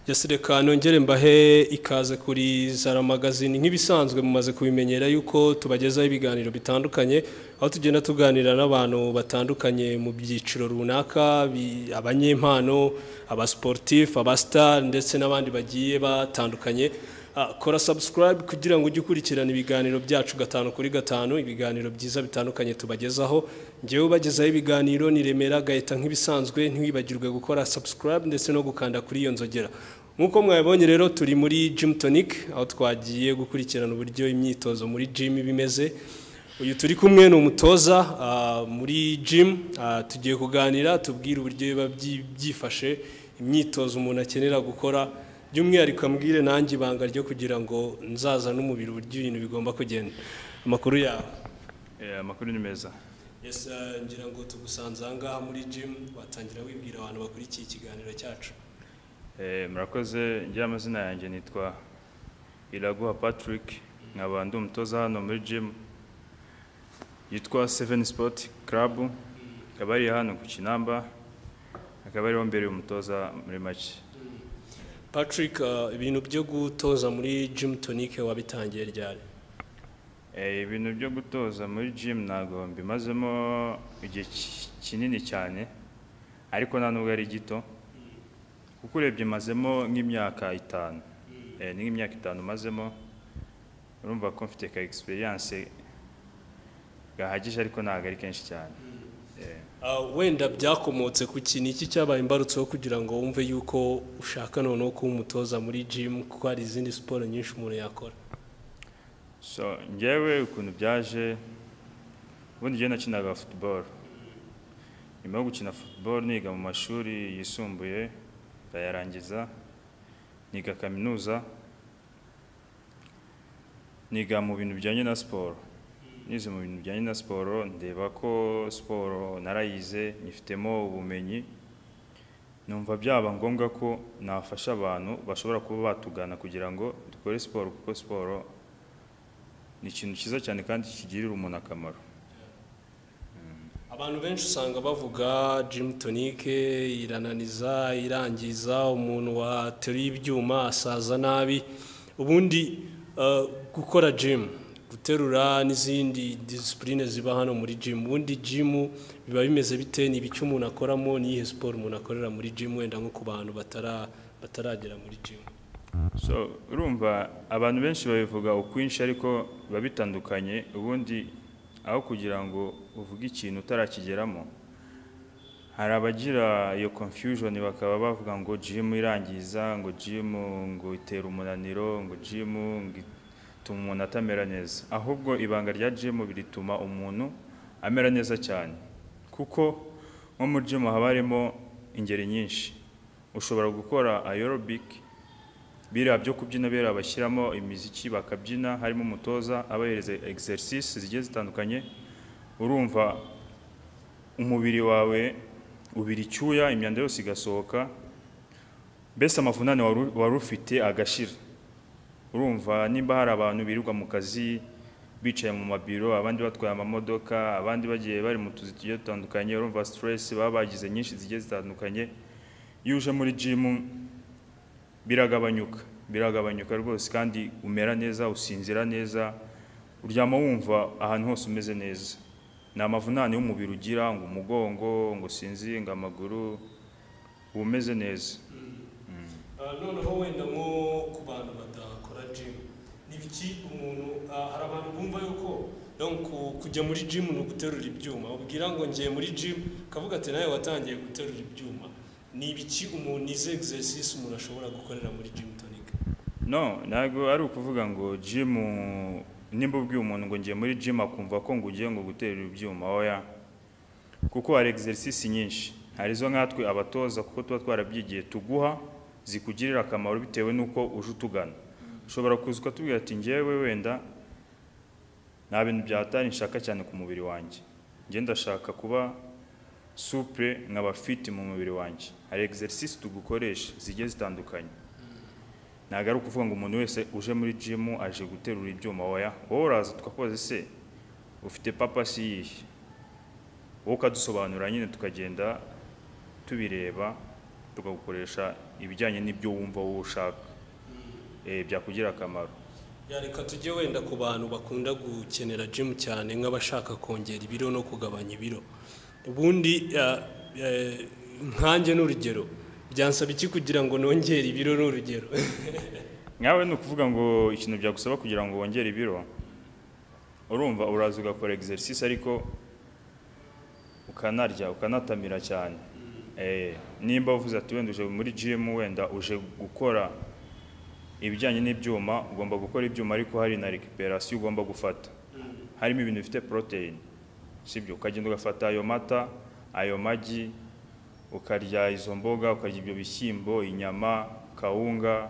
Just reka nongere mbahe ikaze kuri Zara Magazine nk'ibisanzwe mumaze kubimenyera yuko tubagezaho ibiganiro bitandukanye aho tugenda tuganira n'abantu batandukanye mu byiciro runaka bi- abanyempano abasportif abastar ndetse n'abandi bagiye batandukanye Ah, kora subscribe kugira ngo ujye ukurikirana ibiganiro byacu gatanu kuri gatanu ibiganiro byiza bitandukanye tubagezaho njyewe ubagezaho ibiganiro ni Remera Gaeta nk'ibisanzwe ntiwibagirwe gukora subscribe ndetse no gukanda kuri iyo nzogera nk'uko mwabonye rero turi muri gym tonic aho twagiye gukurikirana uburyo imyitozo muri gym iba imeze uyu turi kumwe ni umutoza ah, muri gym Ah, tugiye kuganira tubwire uburyo biba byi- byifashe imyitozo umuntu akenera gukora by'umwihariko ambwire nanjye ibanga ryo kugira ngo nzaza n'umubiri uburyo ibintu bigomba kugenda amakuru yawe Eh, amakuru ni meza yes, ah, ngira ngo tugusanze aha ngaha muri gym watangira wibwira abantu bakurikiye ikiganiro cyacu Eh, murakoze njye amazina yanjye nitwa iraguha patrick nkaba ndi umutoza hano muri gym yitwa seven sport club akaba ari hano ku kinamba akaba ariho mbere umutoza muri make patrick ah, ibintu byo gutoza muri gym tonic wabitangiye ryari Eh, ibintu byo gutoza muri gym ntabwo mbimazemo igihe ki- kinini cyane ariko nta nubwo ari gito kuko urebye mazemo nk'imyaka itanu Eh, ni nk'imyaka itanu mazemo urumva ko mfite ka experience gahagije ariko ntabwo ari kenshi cyane Eh, Ah, wenda byakomotse ku kintu iki cyabaye imbarutso yo kugira ngo wumve yuko ushaka noneho kuba umutoza muri gym kuko hari izindi siporo nyinshi umuntu yakora so njyewe ukuntu byaje ubundi njyewe nakinaga football nyuma yo gukina football niga mu mashuri yisumbuye ndayarangiza niga kaminuza niga mu bintu bijyanye na siporo nize mu bintu bijyanye na siporo ndeba ko siporo narayize nyifitemo ubumenyi numva byaba ngombwa ko nafasha abantu bashobora kuba batugana kugira ngo dukore siporo kuko siporo ni ikintu cyiza cyane kandi kigirira umuntu akamaro abantu benshi usanga bavuga gym tonic irananiza irangiza umuntu wateruye ibyuma asaza nabi ubundi ah, gukora gym guterura n'izindi disipurine ziba hano muri gym ubundi gym biba bimeze bite ni ibiki umuntu akoramo n'iyihe siporo umuntu akorera muri gym wenda nko ku bantu batara- bataragera muri gym so urumva abantu benshi babivuga ukwinshi ariko biba bitandukanye ubundi aho kugira ngo uvuge ikintu utarakigeramo hari abagira iyo confusion bakaba bavuga ngo gym irangiza ngo gym ngo itera umunaniro ngo gym ngo ituma umuntu atamera neza ahubwo ibanga rya gym rituma umuntu amera neza cyane kuko nko muri gym haba harimo ingeri nyinshi ushobora gukora aerobic biriya byo kubyina biriya bashyiramo imiziki bakabyina harimo umutoza abahereza exercise zigiye zitandukanye urumva umubiri wawe ubira icyuya imyanda yose igasohoka mbese amavunane wari u- wari ufite agashira urumva nimba hari abantu birirwa mu kazi bicaye mu mabiro abandi batwaye amamodoka abandi bagiye bari mu tuzi tugiye dutandukanye urumva stress baba bagize nyinshi zigiye zitandukanye iyo uje muri gym biragabanyuka biragabanyuka rwose kandi umera neza usinzira neza uryama wumva ahantu hose umeze neza ni amavunane y'umubiri ugira ngo umugongo ngo usinzire ngo amaguru uba umeze neza Ah, noneho wenda nko ku bantu badakora gym ni ibiki umuntu ah, hari abantu bumva yuko donc ku- kujya muri gym ni uguterura ibyuma ubwira ngo ngiye muri gym kavuga ati nawe watangiye guterura ibyuma ni ibiki umuntu izi exercise umuntu ashobora gukorera muri gym tonic no ntabwo ari ukuvuga ngo gym nimba ubwiye umuntu ngo ngiye muri gym akumva ko ngo ugiye ngo guterura ibyuma oya kuko hari exercise nyinshi hari izo nkatwe abatoza kuko tuba twarabyigiye tuguha zikugirira akamaro bitewe n'uko uje utugana ushobora kuza ukatubwira ati ngewe wenda nta bintu byatari nshaka cyane ku mubiri wanjye njye ndashaka kuba supure nkaba fit mu mubiri wanjye hari exercise tugukoresha zigiye zitandukanye ntabwo ari ukuvuga ngo umuntu wese uje muri gym aje guterura ibyuma oya wowe uraza tukakoze se ufite papa si yihe wowe ukadusobanura nyine tukagenda tubireba tukagukoresha ibijyanye n'ibyo wumva wowe ushaka Eh, byakugira akamaro reka tujye wenda ku bantu bakunda gukenera jimu cyane nk'abashaka kongera ibiro no kugabanya ibiro ubundi eh, eh, nkanjye ni urugero byansaba iki kugira ngo nongere ibiro ni urugero nkawe ni ukuvuga ngo ikintu byagusaba kugira ngo wongere ibiro urumva uraza ugakora egiserisisi ariko ukanarya ukanatamira cyane Eh, nimba uvuze ati wenda uje muri jimu wenda uje gukora ibijyanye n'ibyuma ugomba gukora ibyuma ariko hari na rekiperasiyo ugomba gufata harimo ibintu bifite poroteyine sibyo ukagenda ugafata ayo mata ayo magi ukarya izo mboga ukarya ibyo bishyimbo inyama kawunga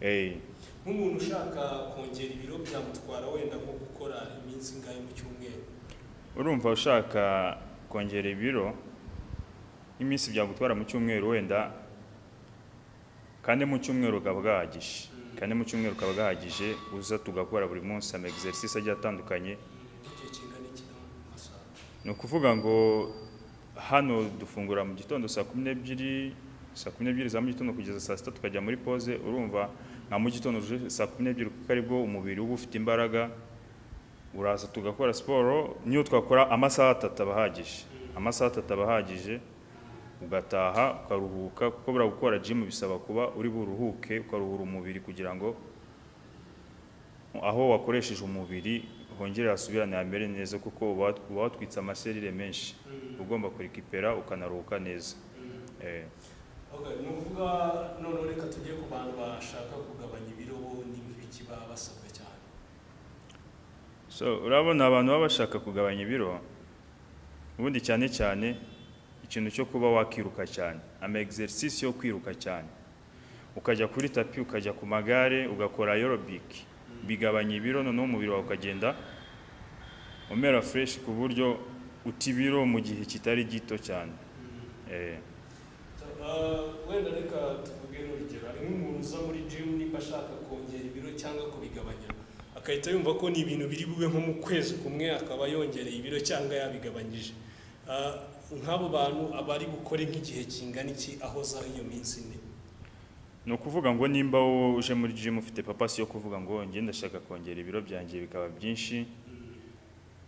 eh, nk'umuntu ushaka kongera ibiro byamutwara wenda nko gukora iminsi ingahe mu cyumweru urumva ushaka kongera ibiro iminsi byagutwara mu cyumweru wenda kane mu cyumweru ukaba gahagije kane mu cyumweru ukaba gahagije uza tugakora buri munsi ama egiserisisi agiye atandukanye igihe kingana iki mu masaha ni ukuvuga ngo hano dufungura mu gitondo saa kumi n'ebyiri saa kumi n'ebyiri za mu gitondo kugeza saa sita tukajya muri pause urumva nka mu gitondo uje saa kumi n'ebyiri kuko aribwo umubiri uba ufite imbaraga uraza tugakora siporo niyo twakora amasaha atatu aba ahagije amasaha atatu aba ahagije ugataha ukaruhuka kuko buriya gukora jimu bisaba kuba uri buruhuke ukaruhura umubiri kugira ngo aho wakoresheje umubiri hongere hasubirane hamere neza kuko uba uba watwitse amaserire menshi ugomba kurikipera ukanaruhuka neza Eh. Okay, ni ukuvuga noneho reka tujye ku bantu bashaka kugabanya ibiro bo n'ibiki baba basabwa cyane so urabona abantu baba bashaka kugabanya ibiro ubundi cyane cyane ikintu cyo kuba wakiruka cyane ama egiserisisi yo kwiruka cyane ukajya kuri tapi ukajya ku magare ugakora aerobiki bigabanya ibiro noneho umubiri wawe ukagenda umera fureshi ku buryo uta ibiro mu gihe kitari gito cyane Eh. Ah, wenda reka tuvuge n'urugero hari nk'umuntu uza muri jimu niba ashaka kongera ibiro cyangwa kubigabanya agahita yumva ko ni ibintu biri bube nko mu kwezi kumwe akaba yongereye ibiro cyangwa yabigabanyije Ah, nk'abo bantu aba ari bukore nk'igihe kingana iki aho za iyo minsi ine ni ukuvuga ngo nimba wowe uje muri jimu ufite papasi yo kuvuga ngo njye ndashaka kongera ibiro byanjye bikaba byinshi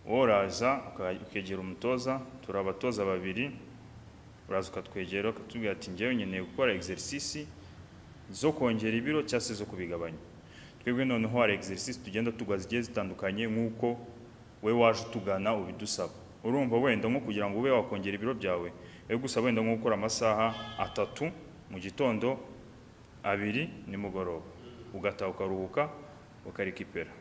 wowe uraza uka- ukegera umutoza turi abatoza babiri uraza ukatwegera ukatubwira ati njyewe nkeneye gukora egiserisisi zo kongera ibiro cyangwa se zo kubigabanya twebwe noneho hari egiserisisi tugenda tugwa zigiye zitandukanye nk'uko we waje utugana ubidusaba urumva wenda nko kugira ngo ube wakongera ibiro byawe bigusaba wenda nko gukora amasaha atatu mu gitondo abiri nimugoroba ugataha ukaruhuka ukarikipera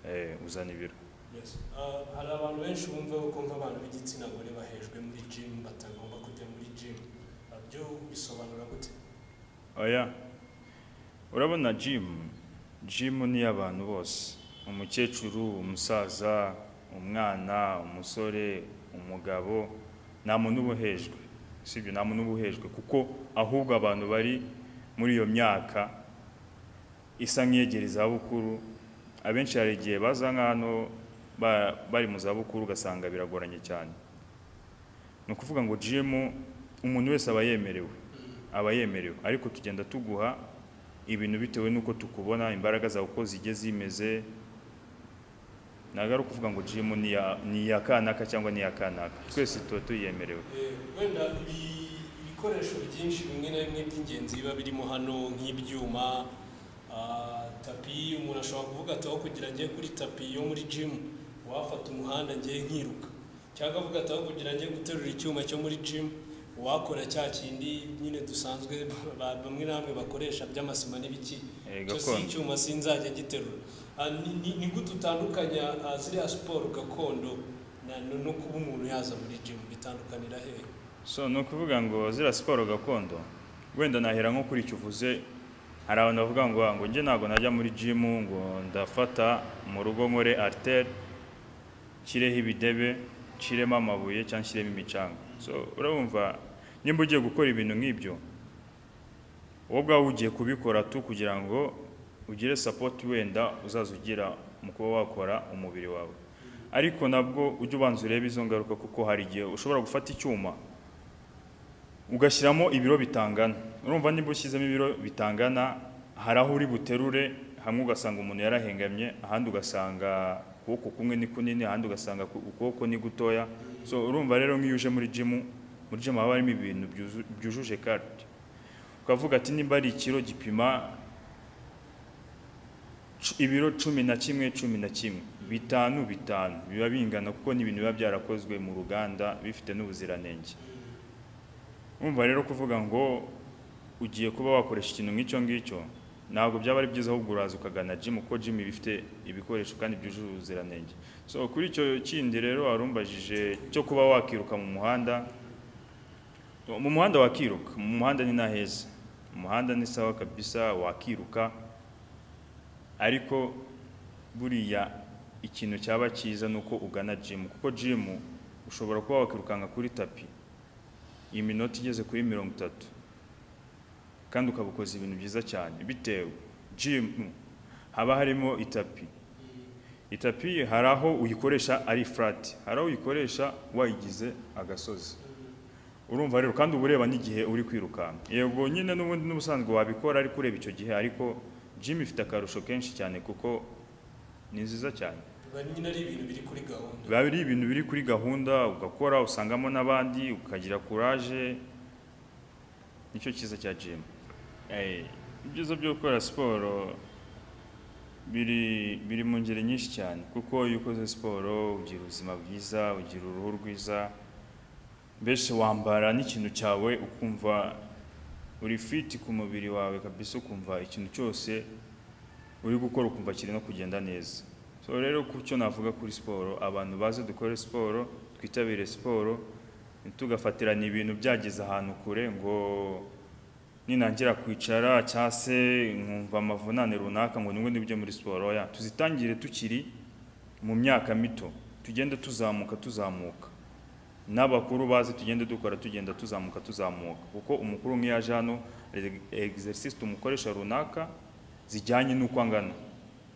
eh, uzana ibiro Yes. Ah, hari abantu benshi bumva yuko nk'abantu b'igitsina gore bahejwe muri jimu batagomba kujya muri jimu Ah, byo bisobanura gute oya urabona jimu jimu ni iy'abantu bose umukecuru umusaza umwana umusore umugabo nta muntu uba uhejwe sibyo nta muntu uba uhejwe kuko ahubwo abantu bari muri iyo myaka isa nk'iyegereye izabukuru abenshi hari igihe baza nk'ahantu ba- bari mu zabukuru ugasanga biragoranye cyane ni ukuvuga ngo jimu umuntu wese aba yemerewe aba yemerewe ariko tugenda tuguha ibintu bitewe n'uko tukubona imbaraga zawe uko zijye zimeze ntabwo ari ukuvuga ngo jimu ni iya- ni iya kanaka cyangwa ni iya kanaka twese tuba tuyemerewe Eh, wenda ibi- ibikoresho byinshi bimwe na bimwe by'ingenzi biba birimo hano nk'ibyuma ah, tapi umuntu ashobora kuvuga ati aho kugira njye kuri tapi yo muri jimu wafata umuhanda njye nkiruka cyangwa avuga ati aho kugira njye guterura icyuma cyo muri jimu wakora cya kindi nyine dusanzwe ba- bamwe na bamwe bakoresha by'amasima n'ibiki Eh, cyo si gakondo. icyuma sinzajya ngiterura Ah, ni- ni- ni gute utandukanya ah, ziriya siporo gakondo na- no- no kuba umuntu yaza muri jimu bitandukanira hehe so ni ukuvuga ngo ziriya siporo gakondo wenda nahera nko kuri icyo uvuze hari abantu bavuga ngo "Ah, ngo njye ntabwo najya muri jimu ngo ndafata mu rugo nkore ariteri nshyireho ibidebe nshiremo amabuye cyangwa nshyiremo imicanga so urabumva nimba ugiye gukora ibintu nk'ibyo wowe ubwawe ugiye kubikora tu kugira ngo ugire sapoti wenda uzaza ugira mu kuba wakora umubiri wawe ariko nabwo ujye ubanza urebe izo ngaruka kuko hari igihe ushobora gufata icyuma ugashyiramo ibiro bitangana urumva niba ushyizemo ibiro bitangana hari aho uri buterure hamwe ugasanga umuntu yarahengamye ahandi ugasanga ukuboko kumwe ni kunini ahandi ugasanga ku- ukuboko ni gutoya so urumva rero nk'iyo uje muri jimu muri jimu haba harimo ibintu byuzu- byujuje karite ukavuga ati nimba ari ikiro gipima cu- ibiro cumi na kimwe cumi na kimwe bitanu bitanu biba bingana kuko ni ibintu biba byarakozwe mu ruganda bifite n'ubuziranenge Umva rero kuvuga ngo ugiye kuba wakoresha ikintu nk'icyo ngicyo ntabwo byaba ari byiza ahubwo uraza ukagana jimu kuko jimu iba ifite ibikoresho kandi byujuje ubuziranenge so kuri icyo kindi rero warumbajije cyo kuba wakiruka mu muhanda mu muhanda wakiruka mu muhanda ni naheza mu muhanda ni sawa kabisa wakiruka ariko buriya ikintu cyaba cyiza ni uko ugana jimu kuko jimu ushobora kuba wakirukanka kuri tapi iyi minota igeze kuri mirongo itatu kandi ukaba ukoze ibintu byiza cyane bitewe jimu haba harimo itapi itapi hari aho uyikoresha ari furati hari aho uyikoresha wayigize agasozi urumva rero kandi uba ureba n'igihe uri kwirukanka yego nyine n'ubundi n'ubusanzwe wabikora ariko ureba icyo gihe ariko jimu ifite akarusho kenshi cyane kuko ni nziza cyane nyine ari ibintu biri kuri gahunda biba ari ibintu biri kuri gahunda ugakora usangamo n'abandi ukagira kuraje nicyo cyiza cya jimu ibyiza byo gukora siporo biri biri mu ngeri nyinshi cyane kuko iyo ukoze siporo ugira ubuzima bwiza ugira uruhu rwiza mbese wambara n'ikintu cyawe ukumva uri fiti ku mubiri wawe kabisa ukumva ikintu cyose uri gukora ukumva kiri no kugenda neza so rero ku cyo navuga kuri siporo abantu baze dukore siporo twitabire siporo ntitugafatirane ibintu byageze ahantu kure ngo ninangira kwicara cyangwa se nkumva amavunane runaka ngo nibwo ndibyo muri siporo ya tuzitangire tukiri mu myaka mito tugende tuzamuka tuzamuka n'abakuru bazi tugende dukora tugenda tuzamuka tuzamuka kuko umukuru nk'iyo aje hano exercise tumukoresha runaka zijyanye n'uko angana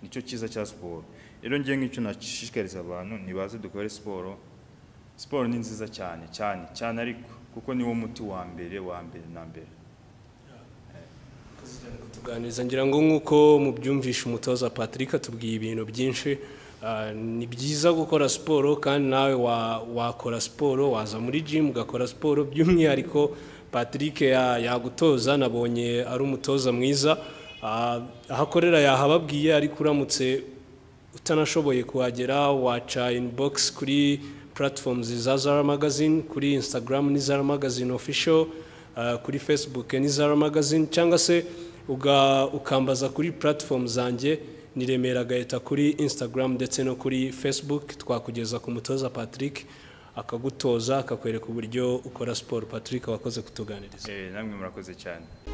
nicyo cyiza cya siporo rero ngiye nk'icyo nashishikariza abantu nibaze dukore siporo siporo ni nziza cyane cyane cyane ariko kuko niwo muti wa mbere wa mbere na mbere tuganiriza ngira ngo nk'uko mubyumvishe umutoza patrick atubwiye ibintu byinshi ah, ni byiza gukora siporo kandi nawe wa- wakora siporo waza muri jimu ugakora siporo by'umwihariko patrick ya- yagutoza nabonye ari umutoza mwiza Ah, aho akorera yahababwiye ariko uramutse utanashoboye kuhagera waca inbox kuri platforms za Zara Magazine kuri Instagram ni Zara Magazine official uh, kuri Facebook ni Zara Magazine cyangwa se uga, ukambaza kuri platform zanjye ni Remera Gaeta kuri Instagram ndetse no kuri Facebook twakugeza ku mutoza Patrick akagutoza akakwereka uburyo ukora siporo Patrick wakoze kutuganiriza Eh, namwe murakoze cyane